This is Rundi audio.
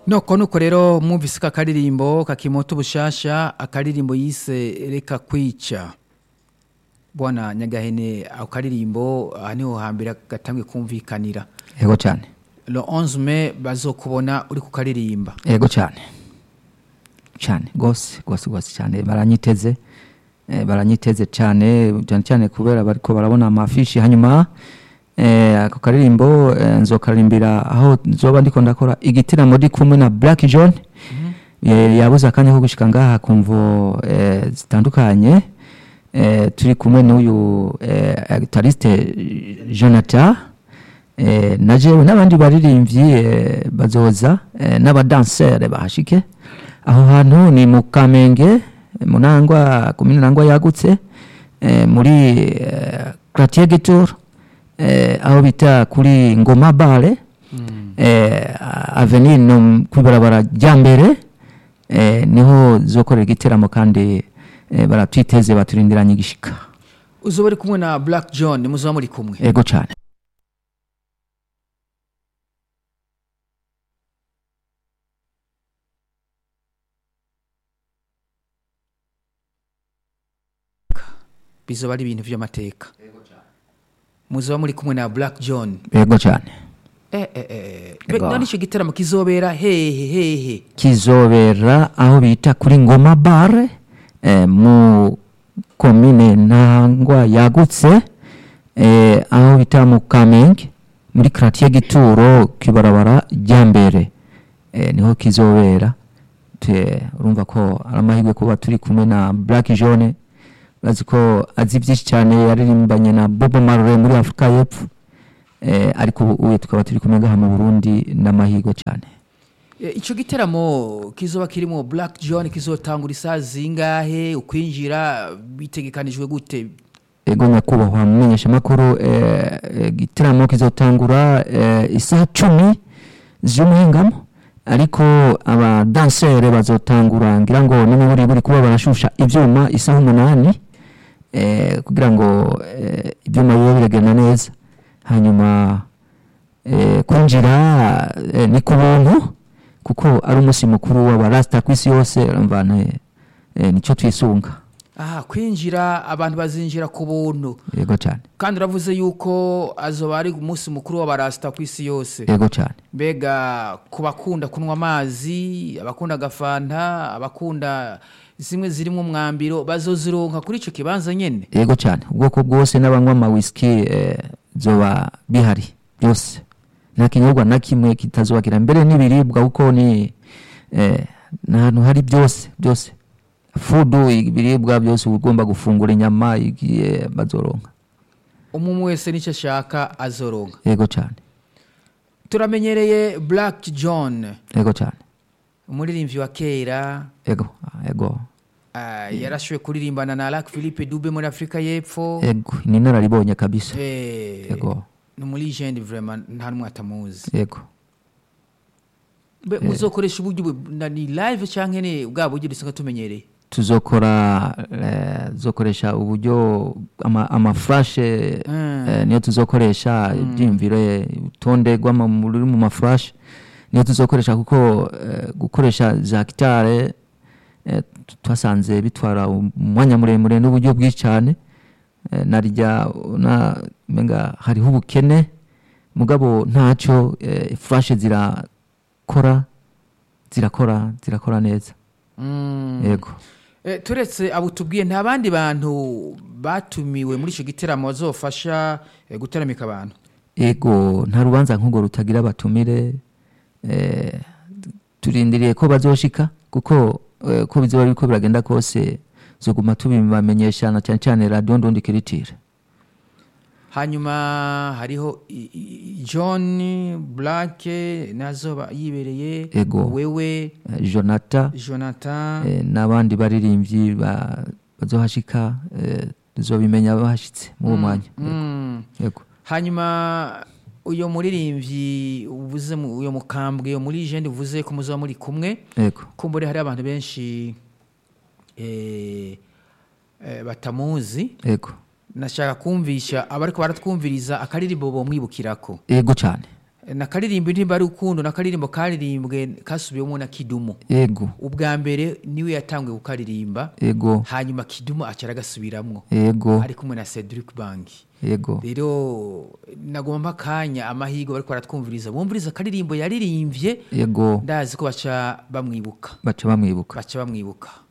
noko nuko rero mwumvise ka karirimbo kakimoto bushasha akaririmbo yise reka kwica bwana nyagahene ako karirimbo aha niho hambere gatangiye kumvikanira yego cyane le 11 mai bazokubona uri kukaririmba yego cyane cyane rwose rwose rwose cyane baranyiteze eh, baranyiteze cyane cyane cyane kubera bariko barabona amafishi hanyuma eh, ako karirimbo eh, nzokaririmbira aho nzoba ndiko ndakora igitaramo ndi kumwe na Black John eh, yabuze akanya ko gushika ngaha kumvo eh, zitandukanye eh, turi kumwe n'uyu eh, guitariste Jonathan eh, na jewe n'abandi baririmbyi eh, bazoza eh, n'abadansere bahashike aho hantu ni mu kamenge munangwa komine nangwa yagutse eh, muri eh, quartier Gitour eh, aho bita kuri ngoma bare eh, avenue no kwibarabara rya mbere eh, niho zokorera igiteramo kandi eh, baratwiteze baturindiranye igishika uzoba uri kumwe na black john muzoba muri kumwe ego cyane bizoba ari ibintu by'amateka muzoba muri kumwe na black john ego cyane eh, eh, eh. Ego. none icyo gitaramo kizobera hehe hehe kizobera aho bita kuri ngoma bare eh, mu komine ntangwa yagutse eh, aho bita mu kamenge muri quartier gituro kibarabara rya mbere eh, niho kizobera Te- urumva ko ari amahirwe kuba turi kumwe na black jaune bazi ko azi byinshi cyane yaririmbanye na bobo marley muri afurika y'epfo eh, ariko ubu ubu tukaba turi kumwe ngaha mu burundi n'amahirwe cyane Eh, ico giteramo kizoba kirimo black john kizotangura isaha zingahe ukwinjira bitegekanijwe gute ego nyakubahwa mumenyesha makuru eh, eh, gitaramo kizotangura eh, isaha cumi z'umuhingamo ariko abadansere bazotangura ngira ngo n'umuburi buri kuba barashusha ivyuma isaha umunani eh, kugira ngo eh, ivyuma bibe biragenda neza hanyuma eh, kwinjira eh, ni ku buntu kuko ari umunsi mukuru w'abarasta ku isi yose urumva ne- eh, nico twisunga aha kwinjira abantu bazinjira ku buntu yego cyane kandi uravuze yuko azoba ari umunsi mukuru w'abarasita ku isi yose yego cyane mbega ku bakunda kunywa amazi abakunda agafanta abakunda zimwe zirimo umwambiro bazozironka kuri icyo kibanza nyine yego cyane ubwoko bwose n'abanywa amawisiki eh, zoba bihari byose nta kinyobwa na kimwe kitazubakira mbere n'ibiribwa kuko ni eh, ni ahantu hari byose byose fudu ibiribwa byose uba ugomba gufungura inyama igiye bazoronka umuntu wese nicyo ashaka azoronka yego cyane turamenyereye black john yego cyane umuririmbyi wa kera yego yego ah, yarashoboye kuririmbana na Lac Philippe Dube muri Afurika y'Epfo yego ni inararibonye kabisa Eh, yego ni muri legend vraiment nta n'umwe atamuzi yego Mbe muzokoresha uburyo bu- na ni live cyangwa ni bwa buryo dusanzwe tumenyereye tuzokora eh, tuzokoresha uburyo ama, amafurashe Mm. eh, niyo tuzokoresha ibyiyumviro urutonde rw'ama- ruri mu mafurashe niyo tuzokoresha kuko eh, gukoresha za gitare eh, t- twasanze bitwara umwanya muremure n'uburyo bwinshi cyane eh, narya na menga hariho ubukene mugabo ntacyo eh, furashe zirakora zirakora zirakora neza Mm. yego Eh, turetse abo tubwiye nta bandi bantu batumiwe muri icyo giteramo bazofasha eh, gutaramika abantu ego nta rubanza nk'urwo rutagira abatumire eh, turindiriye ko bazoshika kuko eh, ko bizoba biriko biragenda kose zoguma tubibamenyesha na cyane cyane radiyo ndundi kiritire hanyuma hariho i- i- john black nazo yibereye Ego. wewe eh, jonata jonathan eh, n'abandi baririmbyi ba- bazohashika eh, tuzobimenya bahashitse muri uwo mwanya Mm. yego hanyuma uyo muririmbyi uvuze mu- uyo mukambwe uyo muri jende uvuze ko muzaba muri kumwe yego kumbure hari abantu benshi eh, eh, batamuzi yego nashaka kumvisha abariko baratwumviriza akaririmbo bomwibukirako yego cyane na karirimbo indirimbo ari urukundo na karirimbo karirimbwe kasubiwemo na kidumu yego ubwa mbere niwe yatanguye kukaririmba yego hanyuma kidumu acara agasubiramwo yego ari kumwe na cedric banki yego rero nagomba akanya amahirwe bariko baratwumviriza bumviriza akaririmbo yaririmbye yego ndazi ko baca bamwibuka baca bamwibuka baca bamwibuka